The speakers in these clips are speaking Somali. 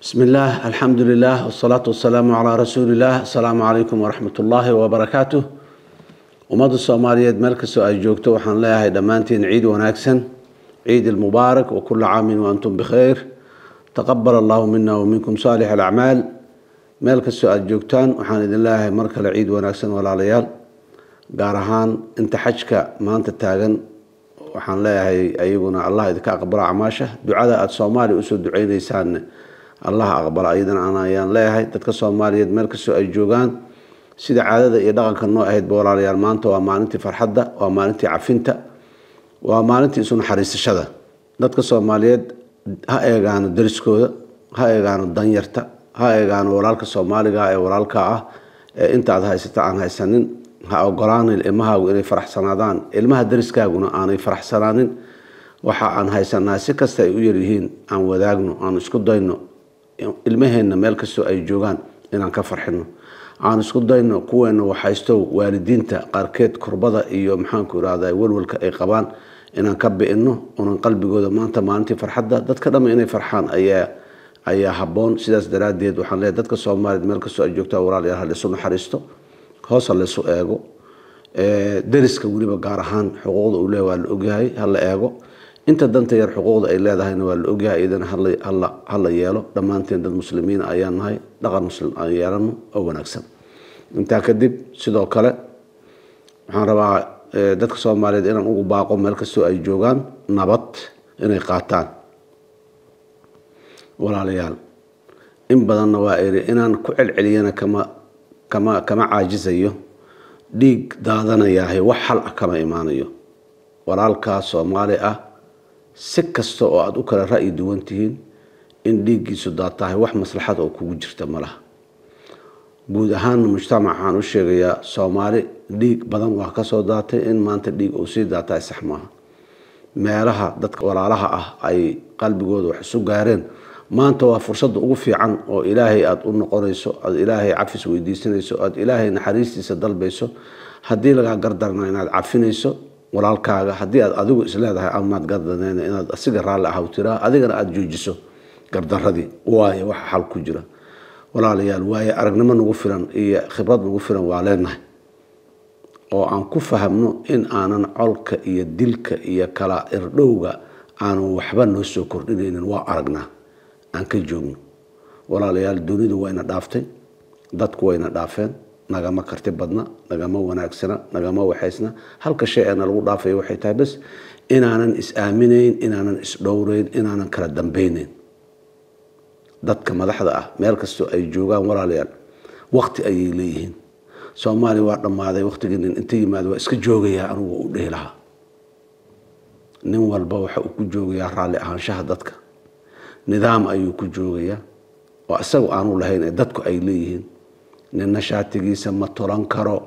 بسم الله الحمد لله والصلاة والسلام على رسول الله السلام عليكم ورحمة الله وبركاته ummadda soomaaliyeed meel kastoo ay joogto waxaan leeyahay dhammaantiin ciid wanaagsan ciid ilmubaarak wa kula caamin wa antum bikhayr taqabal allahu mina wa minkum saalix alacmaal meel kastoo aada joogtaan waxaan idin leeyahay mar kale ciid wanaagsan walaalayaal gaar ahaan inta xajka maanta taagan waxaan leeyahay ayaguna allah idinka aqbalo acmaasha ducada aada soomaaliya usoo duceyneysaanne allah aqbala ayadana ayaan leeyahay dadka soomaaliyeed meel kastoo ay joogaan sida caadada iyo dhaqanka noo ahaydba walaalayaal maanta waa maalintii farxadda waa maalintii cafinta waa maalintii isu naxariisashada dadka soomaaliyeed ha eegaano dariskooda ha eegaano danyarta ha eegaano walaalka soomaaliga ee walaalka ah ee intaad haysata aan haysanin ha ogolaanin ilmahaagu inay faraxsanaadaan ilmaha dariskaaguna aanay faraxsanaanin waxa aan haysanaa si kasta ay u yaryihiin aan wadaagno aan isku dayno ilmaheenna meel kastoo ay joogaan inaan ka farxino aan isku dayno kuweena waxaystow waalidiinta qaarkeed kurbada iyo maxaanku irahda walwalka ay qabaan inaan ka bi'ino unan qalbigooda maanta maalintii farxadda dadka dhamma inay farxaan ayaa ayaa habboon sidaas daraaddeed waxaan leeyahay dadka soomaaliyeed meel kastoo ay joogtaa walaalayaal ha laysu naxariisto hoos ha laysu eego dariska weliba gaar ahaan xuquuqda uu leeyahay waa la ogyahay ha la eego inta danta yar xuquuqda ay leedahayna waa la ogyahay iyadana ha la yeelo dhammaanteen dad muslimiin ayaan nahay dhaqan muslim aan yeelano oo wanaagsan intaa kadib sidoo kale waxaan rabaa dadka soomaaliyeed inaan ugu baaqo meel kastoo ay joogaan nabad inay qaataan walaalayaal in badanna waa iri inaan ku celceliyana kama kama kama caajisayo dhiig daadanayaahay wax xal ah kama imaanayo walaalkaa soomaali ah si kasta oo aada u kala ra'yi duwan tihiin in dhiiggiisu daatahay wax maslaxad oo kugu jirta ma laha guud ahaanna mujtamac waxaan u sheegayaa soomaali dhiig badan waa kasoo daatay in maanta dhiig uu sii daatahay sax maaha meelaha dadka walaalaha ah ay qalbigooda wax isu gaareen maanta waa fursadda ugu fiican oo ilaahay aada u noqonayso aada ilaahay cafis weydiisanayso aada ilaahay naxariistiisa dalbayso haddii lagaa gardarna inaad cafinayso walaalkaaga haddii aad adigu isleedahay amaad gardaneen inaad asiga raalli ahaw tiraa adigana aada joojiso gardaradii waayo waxa xal ku jira walaalayaal waaye aragnimo nagu filan iyo khibrad nagu filan waa leenahay oo aan ku fahamno in aanan colka iyo dilka iyo kala irdhowga aanan waxba noo soo kordhinaynin waa aragnaa aan ka joogno walaalayaal dunidu wayna dhaaftay dadku wayna dhaafeen nagama karti badna nagama wanaagsana nagama waxaysna halka shay eena lagu dhaafayo waxay tahay bas inaanan is-aaminayn inaanan is-dhowreyn inaanan kala dambeyneyn dadka madaxda ah meel kastoo ay joogaan walaalayaal wakti ayay leeyihiin soomaaliya waa dhammaaday waktigii nin inta yimaado waa iska joogayaa anugu u dhihi lahaa nin walba waxa uu ku joogayaa raalli ahaanshaha dadka nidaam ayuu ku joogayaa oo isagu aanu lahayn ee dadku ay leeyihiin ninna shaatigiisa ma tolan karo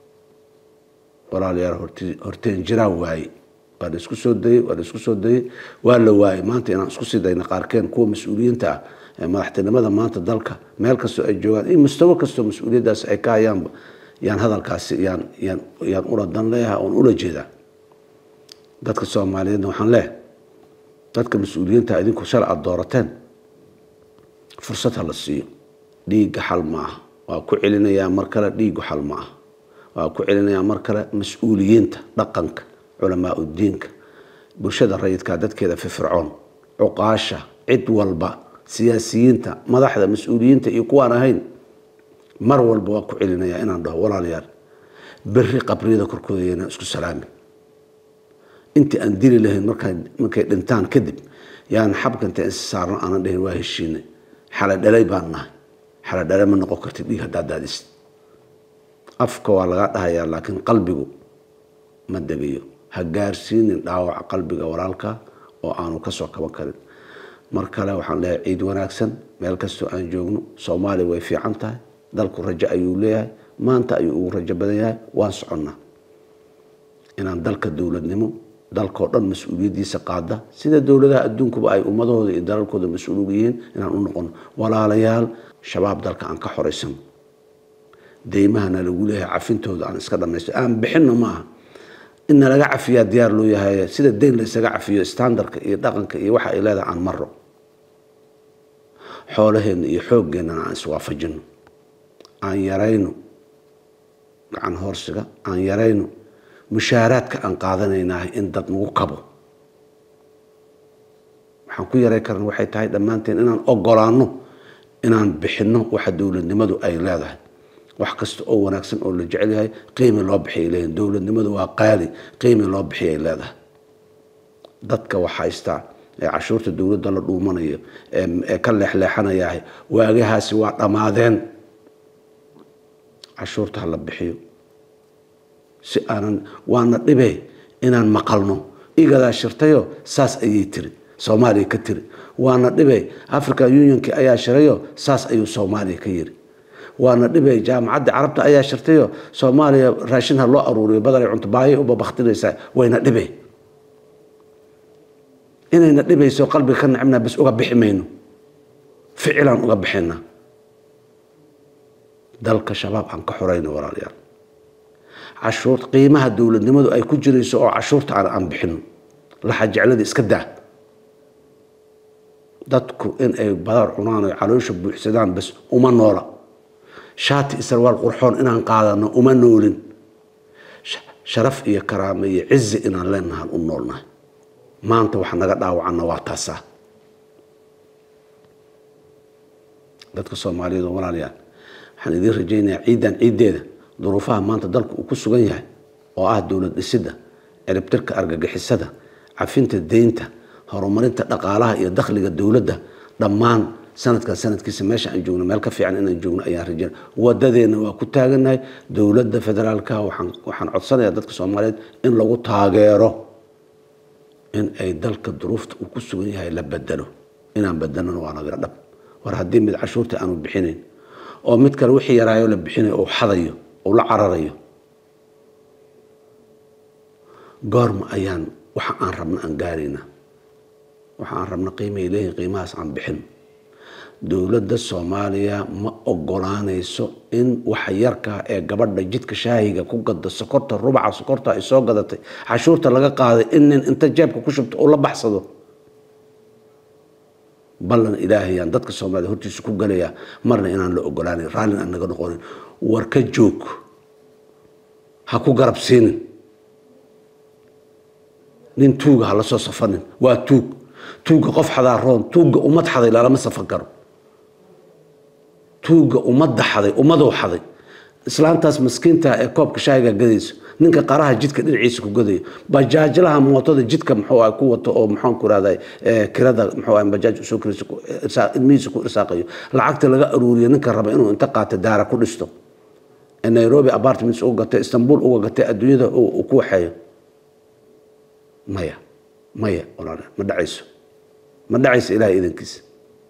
walaalayaal horteen jiraa waaye waa la isku soo dayey waa la isku soo dayey waa la waayey maanta inaan isku sii dayna qaarkeen kuwa mas-uuliyiinta ah ee madaxtinimada maanta dalka meel kastoo ay joogaan iyo mustawo kastoo mas-uuliyaddaas ay ka hayaanba yaan hadalkaasi yaan yaan yaan ula dan leeyahay oon ula jeedaa dadka soomaaliyeedna waxaan leeyahay dadka mas-uuliyiinta idinku shala aada doorateen fursad ha la siiyo dhiigga xal ma aha waa ku celinayaa mar kale dhiigu xal ma aha waa ku celinayaa mar kale mas-uuliyiinta dhaqanka culamaa udiinka bulshada rayidka dadkeeda firfircoon cuqaasha cid walba siyaasiyiinta madaxda mas-uuliyiinta iyo kuwaan ahayn mar walba waa ku celinayaa inaan dhaho walaalayaal berri qabriyada korkooda yaynaan isku salaamin intii aan dili lahayn markay dhintaan kadib yaan xabkanta insi saarno aanan dhihin waa heshiinay xaladhalay baan nahay xaladhale ma noqon kartid dhiig haddaa daadist afka waa lagaa dhahayaa laakiin qalbigu ma degayo ha gaarsiinin dhaawaca qalbiga walaalka oo aanu kasoo kaban karin mar kale waxaan leeyahay ciid wanaagsan meel kastoo aan joogno soomaaliya way fiican tahay dalku rajo ayuu leeyahay maanta ayuu ugu rajo badan yahay waan soconnaa inaan dalka dowladnimo dalkao dhan mas-uuliyaddiisa qaada sida dowladaha adduunkuba ay ummadahooda iyo dalalkooda mas-uul uga yihiin inaan u noqono walaalayaal shabaab dalka aan ka xoraysano deymahana lagu leeyahay cafintooda aan iska dhamaysto aan bixinno maaha in nalaga cafiyaa diyaar loo yahay sida deyn la isaga cafiyo standardka iyo dhaqanka iyo waxa ay leedahay aan maro xoolaheenna iyo xooggeenana aan iswaafajino aan yarayno gacan hoorsiga aan yarayno mushaaraadka aan qaadanaynahay in dad nagu kabo waxaan ku yaray karna waxay tahay dhammaanteen inaan ogolaano inaan bixinno waxa dowladnimadu ay leedahay wax kasta oo wanaagsan oo la jecel yahay qiimi loo bixiyay leeyihin dowladnimadu waa qaali qiimi loo bixiyay leedahay dadka wax haystaa ee cashuurta dowladda la dhuumanayo ee ka leexleexanayahay waagahaasi waa dhammaadeen cashuurta ha la bixiyo si aanan waana dhibe inaan maqalno igadaa shirtayo saas ayay tiri soomaaliya ka tiri waana dhibe african unionki ayaa shirayo saas ayuu soomaaliya ka yiri waana dhibe jaamacadda carabta ayaa shirtayo soomaaliya raashin ha loo aruuriyo badanay cunto baayay uba baktinaysaa wayna dhibe inayna dhibayso qalbiga ka nacibnaa bas uga bixi mayno ficilaan uga bixinaa dalka shabaab aan ka xorayno walaalayaal cashuur qiimaha dowladnimadu ay ku jirayso oo cashuurta aan aan bixino laxa jeclada iska daa dadku in ay badar cunaan o caloosha buuxsadaan bas uma noola shaati isarwaal qurxoon inaan qaadano uma noolin sharaf iyo karaamo iyo cizi inaan leenahan u noolnahay maanta waxa naga dhaawacana waa taasaa dadka soomaaliyeed oo walaalayaal waxaan idiin rajaynayaa ciidan ciiddeeda duruufaha maanta dalku uu ku sugan yahay oo ah dowlad dhisidda ciribtirka argagixisada cafinta deynta horumarinta dhaqaalaha iyo dakhliga dowladda dhammaan sanadkan sanadkiisa meesha aan joogno meel ka fiican inaan joogno ayaan rajayna wadadeena waa ku taaganahay dowladda federaalka waxaan waxaan codsanayaa dadka soomaaliyeed in lagu taageero in ay dalka duruufta uu ku sugan yahay la bedelo inaan bedelona waa nagala dhab war haddii mid cashuurta aanu bixinayn oo mid kale wixii yaraayo la bixinayo uu xadayo uu la cararayo goorma ayaan waxa aan rabno aan gaaraynaa waxa aan rabno qiimahay leeyihin qiimahaas aan bixin dowladda soomaaliya ma ogolaanayso in waxa yarkaa ee gabadha jidka shaahiga ku gada sokorta rubaca sokorta ay soo gadatay cashuurta laga qaaday in nin inta jeebka ku shubto uu la baxsado ballan ilaahayaan dadka soomaaliyed hortiisa ku galayaa marna inaan la ogolaanan raallin aan naga noqonin war ka joog ha ku garab siinin nin tuuga ha la soo safanin waa tuug tuugga qof xadaa roon tuugga ummad xaday lalama safan karo tuugga ummadda xaday ummaduu xaday islaantaas maskiinta ee koobka shaahiga gadayso ninka qaraha jidka dhinaciisa ku gadayo bajaajlaha mootada jidka muxuu ah ku wato oo maxaan ku rahday kirada muxuu ah bajaaj usoo kirayso ilmihiisa ku irsaaqayo lacagta laga aruuriyo ninka raba inuu inta qaato daara ku dhisto ee nairobi apartments uga gatay istanbul uga gatay adduunyada uu ku waxeeyo maya maya walaal ma dhacayso ma dhacayso ilahay idankiisa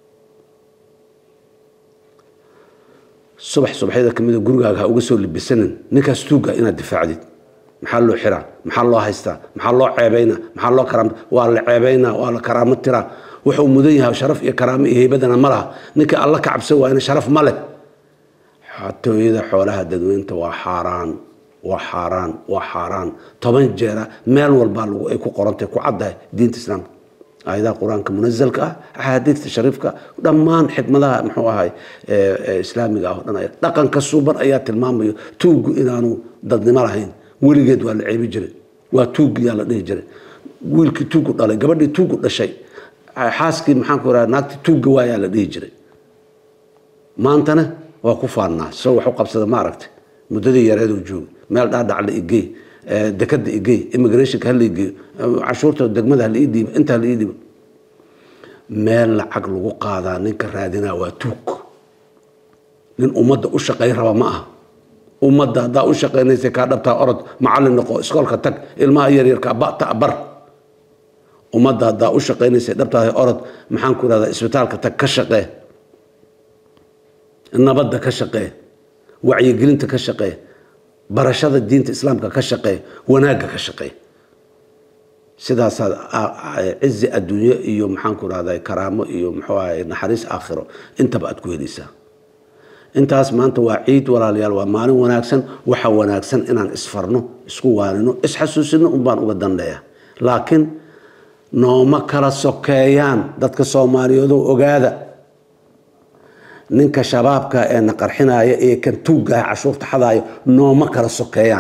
subax subaxyada kamida gurigaaga ha uga soo libisanin ninkaas tuuga inaad difaacdid maxaa loo xiraa maxaa loo haystaa maxaa loo ceebaynaa maxaa loo karaam waa la ceebaynaa waa la karaamo tiraa wuxuu mudan yahay sharaf iyo karaamo iyo heybadana ma laha ninka alla ka cabsan waayna sharaf ma leh xatooyada xoolaha dadweynta waa xaaraan waa xaaraan waa xaaraan toban jeera meel walbaa lagu ay ku qorantay ku caddahay diinta islaamka aayadaha qur-aanka munazalka ah axaadiista shariifka dhammaan xikmadaha muxuu ahay islaamiga ah o dhan dhaqanka suuban ayaa tilmaamayo tuuggu inaanu dadnimo lahayn weligeed waa la ceebi jiray waa tuuggiyaa la dhihi jiray wiilkii tuuggu dhalay gabadhii tuuggu dhashay xaaskii maxaan ku raha naagtii tuugga waayaa la dhihi jiray maantana waa ku faannaa soo wax u qabsada ma aragtay muddadii yareeduu joogay meel dhaadhac la igey dekada igey immigrationka hala igeeyo cashuurta degmada hala ii dhiibo inta hala ii dhiibo meel lacag lagu qaadaa ninka raadinaa waa tuug nin ummadda u shaqayn raba ma aha ummadda haddaa u shaqaynaysa kaa dhabtaa orod macallin noqo iskoolka tag ilmaha yaryarka bata bar ummadda haddaa u shaqaynaysa dhabtaada orod maxaan ku irahdaa isbitaalka tag ka shaqee nabadda ka shaqee wacyigelinta ka shaqee barashada diinta islaamka ka shaqee wanaagga ka shaqee sidaasaad cizi adduunyo iyo maxaanku rahday karaamo iyo muxuu ahay naxariis aakhiro intaba aad ku helaysaa intaas maanta waa ciid walaalayaal waa maalin wanaagsan waxa wanaagsan inaan isfarno isku waanino isxasuusino unbaan uga danleeya laakiin nooma kala sokeeyaan dadka soomaaliyeedoo ogaada ninka shabaabka ee na qarxinaya iyo kan tuuggaha cashuurta xadaayo nooma kala sokeeyaan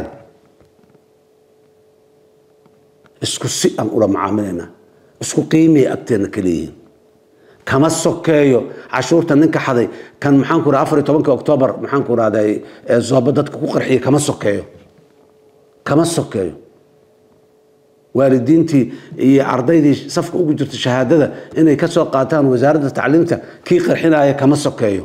isku si aan ula macaamilaynaa isku qiimiyay agteenna ka leeyihiin kama sokeeyo cashuurta ninka xaday kan maxaan ku afar iyo tobanka oktoobar maxaan ku rahday zooba dadka ku qarxiya kama sokeeyo kama sokeeyo waalidiintii iyo ardaydii safka ugu jirta shahaadada inay ka soo qaataan wasaaradda tacliimta kii qarxinaya kama sokeeyo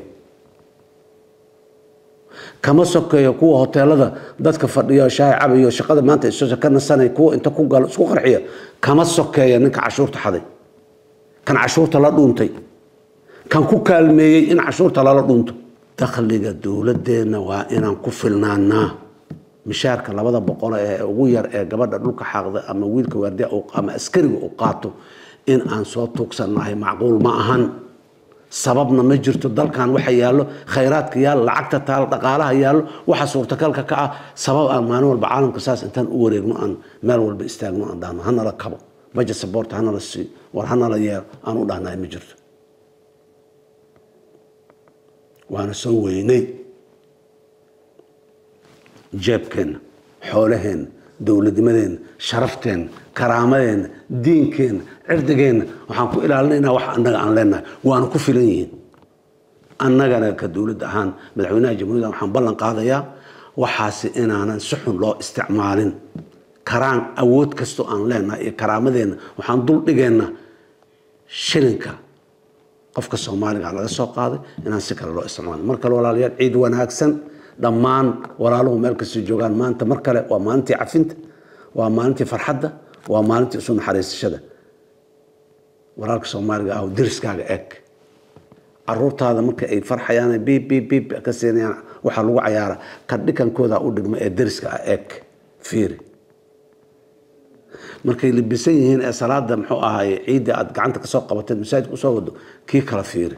kama sokeeyo kuwa hoteelada dadka fadhiyo shaahi cabayo shaqada maanta isoo ka nasanay kuwa inta ku galo isku qarxiya kama sokeeya ninka cashuurta xaday kan cashuurta la dhuuntay kan ku kaalmeeyey in cashuurta lala dhuunto dakhliga dowladeenna waa inaan ku filnaanaa mishaarka labada boqol ee ugu yar ee gabadha dhulka xaaqda ama wiilka waardiya ama askariga uu qaato in aan soo tuugsannahay macquul ma ahan sababna ma jirto dalkan waxa yaallo khayraadka yaallo lacagta taal dhaqaalaha yaallo waxa suurtagalka ka ah sabab aan maalin walba caalamka saas intaan u wareegno aan meel walba istaagno aan dhahno hanala kabo bajet support hanala siiyo war hanala yeelo aan u dhahnahay ma jirto waana soo weynay jeebkeenna xoolaheenna dowladnimadeenna sharafteenna karaamadeenna diinkeenna cirdigeenna waxaan ku ilaalinaynaa wax annaga aan leenahay waana ku filan yihiin annagana ka dowladda ahaan madaxweynaha jamhuuriyadda waxaan ballan qaadayaa waxaasi inaanan si xun loo isticmaalin karaan awood kastoo aan leenahay iyo karaamadeenna waxaan dul dhigaynaa shilinka qofka soomaaliga laga soo qaaday inaan si kale loo isticmaalin mar kale walaalayaal ciid wanaagsan dhammaan walaaluhu meel kastoo joogaan maanta mar kale waa maalintii cafinta waa maalintii farxadda waa maalintii isu naxariisashada walaalka soomaaliga ah deriskaaga eeg caruurtaada marka ay farxayaan biib biib biib ka siinayaan waxaa lagu cayaara ka dhikankooda u dhigma ee deriska ah eeg fiiri markay libisan yihiin ee salaada muxuu ahaye ciidda aad gacanta kasoo qabateed masaajidka usoo wado kii kala fiiri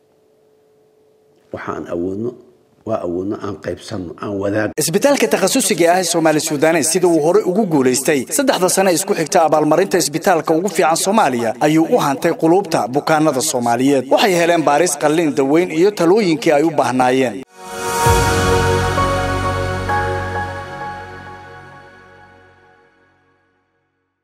waxaan awoodno waa awoodno aan qaybsanno aan wadaag isbitaalka takhasusiga ah ee soomaali suudanes sida uu horey ugu guulaystay saddexda sane isku xigta abaalmarinta isbitaalka ugu fiican soomaaliya ayuu u hantay quluubta bukaanada soomaaliyeed waxay heleen baaris qalliin daweyn iyo talooyinkii ay u baahnaayeen